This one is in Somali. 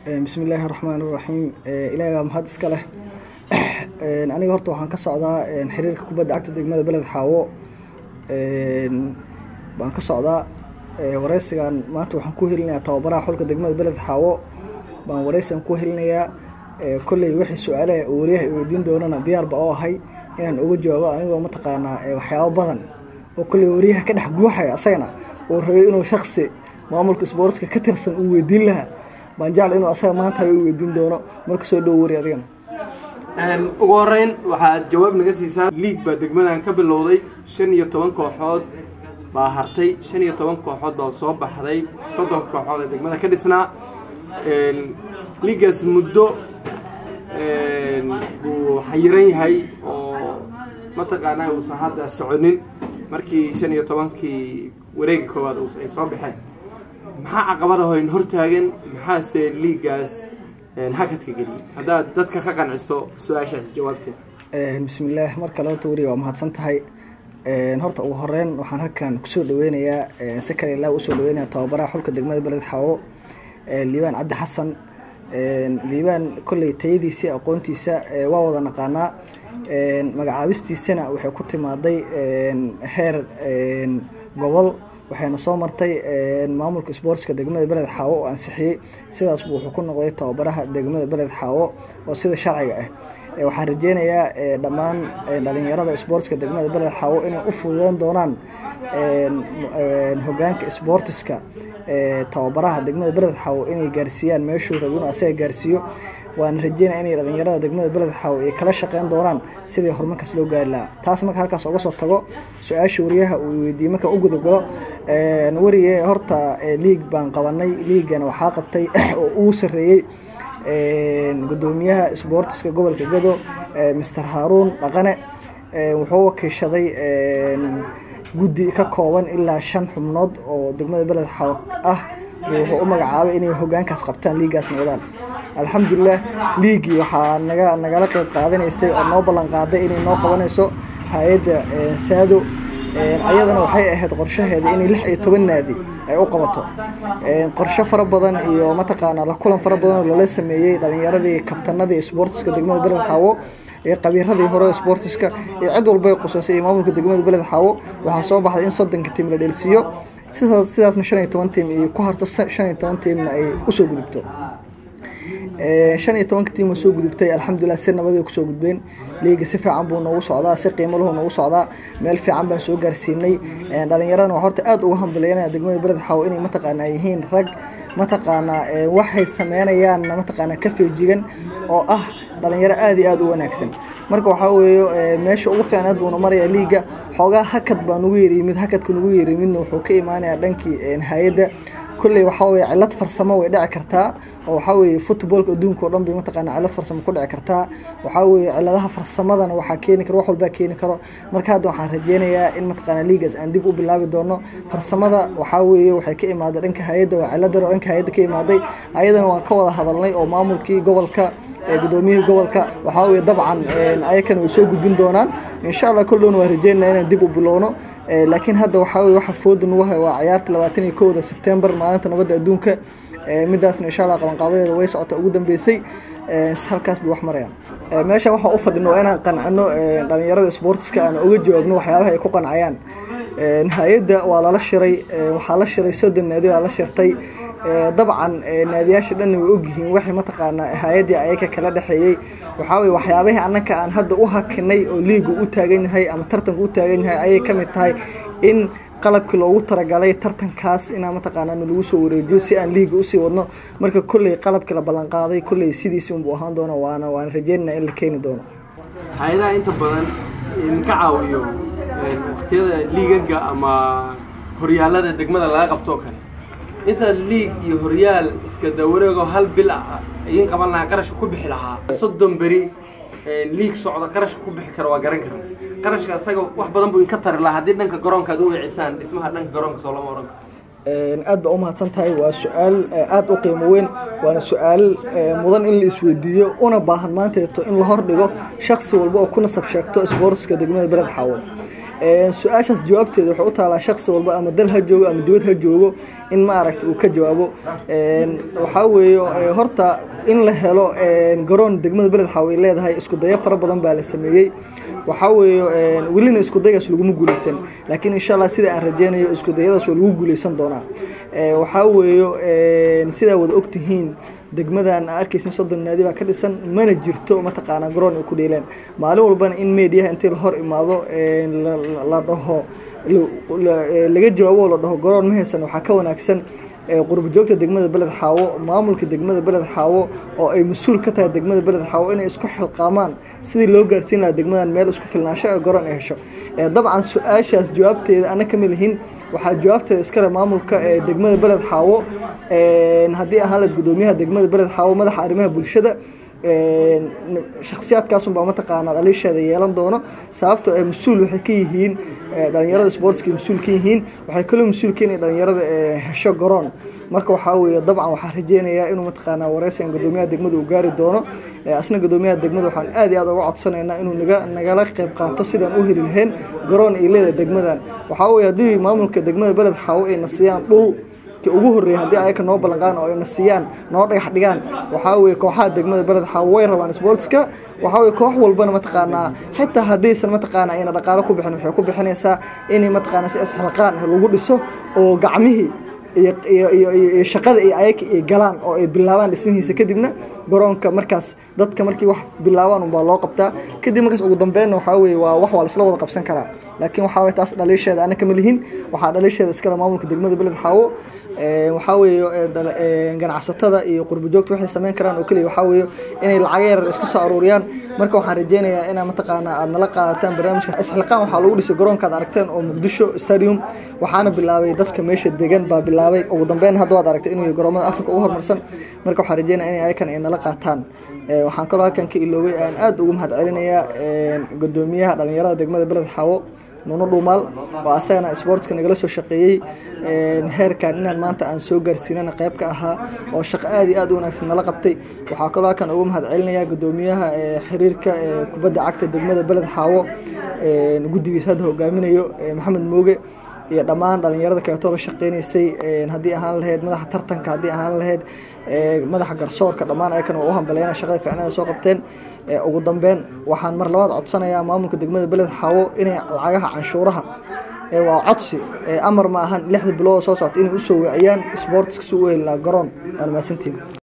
bismi illaahi raxmaan iraxiim ilaahay baa mahad iska leh aniga horta waxaan ka socdaa xiriirka kubadda cagta degmada beled xaawo baan ka socdaa wareysigan maanta waxaan ku helinayaa tababaraha xulka degmada beled xaawo baan wareysigan ku helinayaa kolley wixii su-aalaha oo wariyaha i weydiin doonana diyaarba oo ahay inaan uga jawaabo anigoo mataqaanaa waxyaabo badan oo kolley wariyaha ka dhex guuxaya asagana uu rabay inuu shaksi maamulka isboortska ka tirsan uu weydiin lahaa baan jecla inuu asaga maanta u weydiin doono marka soo dhow wari adigana ugu horeyn waxaad jawaab naga siisaa liig baa degmadan ka bilowday shan iyo toban kooxood baa hartay shan iyo toban kooxood baa soo baxday soddon kooxood ee degmada ka dhisnaa liigaas muddo buu xayiran yahay oo mataqaanaa uusan hadda soconin markii shan iyo tobankii wareegi koowaad ay soo baxeen maxaa caqabadahoyn hortaagan maxaase liigaas hakadka geliyay haddaad dadka ka qanciso su-aashaas jawaabteed bismillaah mar kale horta weriga waa mahadsan tahay horta ugu horeyn waxaan halkan kusoo dhaweynayaa si kale ilaa usoo dhaweynaya tababaraha xulka degmada beled xaawo liibaan cabdi xasan liibaan kolley tayadiisa aqoontiisa waa wada naqaanaa magacaabistiisana waxay ku timaaday heer gobol waxayna soo martay maamulka isboortska degmada beled xaawo oo ansixiyey sidaas buu wuxuu ku noqday tababaraha degmada beled xaawo oo sida sharciga ah waxaan rajeynayaa dhammaan dhalinyarada isboortska degmada beled xaawo inay u fududeyn doonaan hogaanka isboortiska tababaraha degmada beled xaawo inay gaarsiiyaan meeshuu rabo inuu asaga gaarsiiyo waana rajeynaya inay dhalinyarada degmada beled xaawo ay kala shaqeyn doonaan sidii horumarkaas loo gaari lahaa taas marka halkaas uga soo tago su-aasha wariyaha uu weydiiyey marka u gudagalo warige horta liig baan qabanay liigana waxaa qabtay oo ugu sarreeyey gudoomiyaha isboortiska gobolka gado master haaruun dhaqane wuxuu wakiishaday guddi ka kooban ilaa shan xubnood oo degmada beled xaawo ah wuxuu u magacaabay inay hogaankaas qabtaan liigaasna wadaan alxamdulilah liigii waxaa naga nagala qeyb qaadanaysay oo noo ballan qaaday inay noo qabanayso hay-adda saado ayadana waxay ahayd qorshaheeda inay lix iyo toban naadi ay u qabato qorsho fara badan iyo mataqaanaa la kulan fara badan oo lala sameeyey dhalinyaradii kabtanadii isboortiska degmada beled xaawo iyo qabiiradii hore isboortiska iyo cid walba ay qusaysay iyo maamulka degmada beled xaawo waxaa soo baxday in soddonka tiim la dheelsiiyo sidaas sidaasna shan iyo toban tiim iyo ku harto shan iyo toban tiimna ay usoo gudubto shan iyo tobanka tiim oo soo gudubtay alxamdulilah si nabad ay kusoo gudbeen liiga si fiican buu noogu socdaa si qiimo lahu noogu socdaa meel fiican baan soo gaarsiinay dhalinyaradana waa horta aada uga hambalyeynaya degmada beled xaawo inay mataqaanaa yihiin rag mataqaanaa waxay sameynayaanna mataqaanaa ka feejigan oo ah dhalinyaro aada iyo aada u wanaagsan marka waxaa weeye meesha ugu fiicnaad buuna marayaa liiga xoogaa hakad baa nugu yeryimid hakadka nugu yeryimidna wuxuu ka imaanayaa dhankii hay-adda kolley waxaa weye cilad farsamo way dhici kartaa oo waxaa weeye footballka adduunka o dhan bay mataqaana cilad farsamo ku dhici kartaa waxaa weeye ciladaha farsamadana waxaa keeni karo wax walbaa keeni karo marka hadda waxaan rajeynayaa in mataqaana liigaas aan dib u bilaabi doono farsamada waxaa weeye waxay ka imaaday dhanka hay-adda waa cilad daro dhanka hay-adda ka imaaday ayadana waan ka wada hadalnay oo maamulkii gobolka gudoomiyihii gobolka waxaa weye dabcan ayakana way soo gudbin doonaan insha allah kollowna waan rajeynaya inaan dib u bilowno laakiin hadda waxaa weye waxa fooda nagu hay waa ciyaarta labaatan iyo kowda sebtembar maalinta nabadda adduunka midaasna insha allah qabanqaabadeeda way socota ugu dambeysay halkaas bay wax marayaan meeshan waxaan u fadhino waa inaan qancino dhalinyarada isboortiska aan uga jawaabno waxyaabaha ay ku qancayaan hay-adda waa lala shiray waxaa la shiray soddon naadi baa la shirtay dabcan naadiyaasha dhanna way ogyihiin waxay mataqaanaa hay-addii ayaga kala dhexeeyey waxaa weye waxyaabahii annaka aan hadda u hakinay oo liigu u taagan yahay ama tartanku u taagan yahay ayay ka mid tahay in qalabkii loogu talagalay tartankaas inaa mataqaanaa lagu soo wareejiyo si aan liiga usii wadno marka kolley qalabkii la ballanqaaday kolley sidiisi unbuu ahaan doono waana waana rajeynana in la keeni doono hay-adaha inta badan idinka caawiyo waktiyada liigaga ama horyaalada degmada laga qabtoo kale inta liig iyo horyaal iska dawareego hal bil ah idin qaban lahaa qarashka ku bixi lahaa soddon beri liig socda qarashka ku bixi kara waa garan karna qarashka isaga wax badan buu inka tari lahaa haddii dhanka garoonka aad u wicisaan dhismaha dhanka garoonka soo lama oran karo aad baa u mahadsan tahay waa su-aal aada u qiimo weyn waana su-aal mudan in la isweydiiyo una baahan maanteeto in la hordhigo shaksi walba oo ku nasab sheegto isboortiska degmada beled xaawo su-aashaas jawaabteeda waxay u taalaa shaksi walba ama dal ha joogo ama dibad ha joogo in maaragta uu ka jawaabo waxaa weeye horta in la helo garoon degmada beled xaaw ay leedahay isku dayo fara badan baa la sameeyey waxaa weeye welina isku daygaas laguma guuleysan laakiin insha allah sida aan rajeynayo isku dayadaas waa lagu guuleysan doonaa waxaa weeye sidaa wada ogtihiin degmadan arkaysin soddon naadi baa ka dhisan mana jirto mataqaanaa garoon ay ku dheeleen maalin walbana in mediaha intii la hor imaado la dhaho laga jawaabo la dhaho garoon ma haysan waxaa ka wanaagsan qurba joogta degmada beled xaawo maamulka degmada beled xaawo oo ay mas-uul ka tahay degmada beled xaawo inay isku xilqaamaan sidii loo gaarsiin lahaa degmadan meel isku filnaansho ee garoon ay hesho dabcan su-aashaas jawaabteeda ana kama lihin waxaa jawaabteeda iskale maamulka ee degmada beled xaawo haddii ahaan laed gudoomiyaha degmada beled xaawo madaxa arrimaha bulshada shaksiyaadkaasunbaa mataqaanaa dhaliisheeda yeelan doono sababtoo ay mas-uul waxay ka yihiin dhalinyarada sportska mas-uul ka yihiin waxay kaloo mas-uul ka yihiin dhalinyarada hesho garoon marka waxaa weeye dabcan waxaa rajeynayaa inuu mataqaanaa wareysigan gudoomiyaha degmada uu gaari doono asna gudoomiyaha degmada waxaan aad iyo aad uga codsanaynaa inuu naga nagala qayb qaato sidaan u heli lahayn garoon ay leedahay degmadan waxaa weeye haddii maamulka degmada beled xaawo ayna siiyaan dhul ugu horreeyay haddii ayaka noo ballanqaan oo ayna siiyaan noo dhagax dhigaan waxaa weeye kooxaha degmada beled xaawo way rabaan sportska waxaa weye koox walbana mataqaanaa xitaa haddaysan mataqaana ayna dhaqaalo ku bixin waxay ku bixinaysaa inay mataqaana si isxilqaan lagu dhiso oo gacmihii iyo shaqada ay ayaka ay galaan oo ay bilaabaan dhismihiisa kadibna garoonka markaas dadka markii wax bilaabaan unbaa loo qabtaa kadib markaas ugu dambeynna waxaa weye waa wax waa laisla wada qabsan karaa laakiin waxaa weye taas dhaliisheeda ana kama lihin waxaa dhaliisheeda iskale maamulka degmada beled xaawo waxaa weeye ganacsatada iyo qurba joogta waxay sameyn karaan oo keliya waxaa weeye inay lacag yar iska soo aruuriyaan marka waxaan rajeynayaa inaa mataqaana aad nala qaadataan barnaamijka isxilqaan waxaa lagu dhisay garoonkaad aragteen oo muqdisho stadium waxaana bilaabay dadka meesha degan baa bilaabay ugu dambeyn hadda waad aragtay inuu garoomada africa ugu horumarsan marka waxaan rajeynaya inay ayakan ay nala qaataan waxaan kaloo halkan ka iloobay aan aad ugu mahad celinayaa gudoomiyaha dhalinyarada degmada beled xaawo nuno dhuumaal oo asagana sportska nagala soo shaqeeyey heerkan inaan maanta aan soo gaarsiinana qayb ka ahaa oo shaqo aad iyo aad u wanaagsan nala qabtay waxaa kaloo halkan ugu mahad celinayaa gudoomiyaha xiriirka kubadda cagta degmada beled xaawo guddigiisa hadda hogaaminayo maxamed mooge iyo dhammaan dhalinyarada kaleetoo la shaqeynaysay haddii ahaan lahayd madaxa tartanka haddii ahaan lahayd madaxa garsoorka dhammaan ayakan waa u hambaleena shaqada fiicnada soo qabteen ugu dambeyn waxaan mar labaad codsanayaa maamulka degmada beled xaawo inay lacagaha canshuuraha waa codsi amar ma ahan lixda bilood soo socota inay usoo waciyaan sportska si u heli lahaa garoon waana mahadsantiin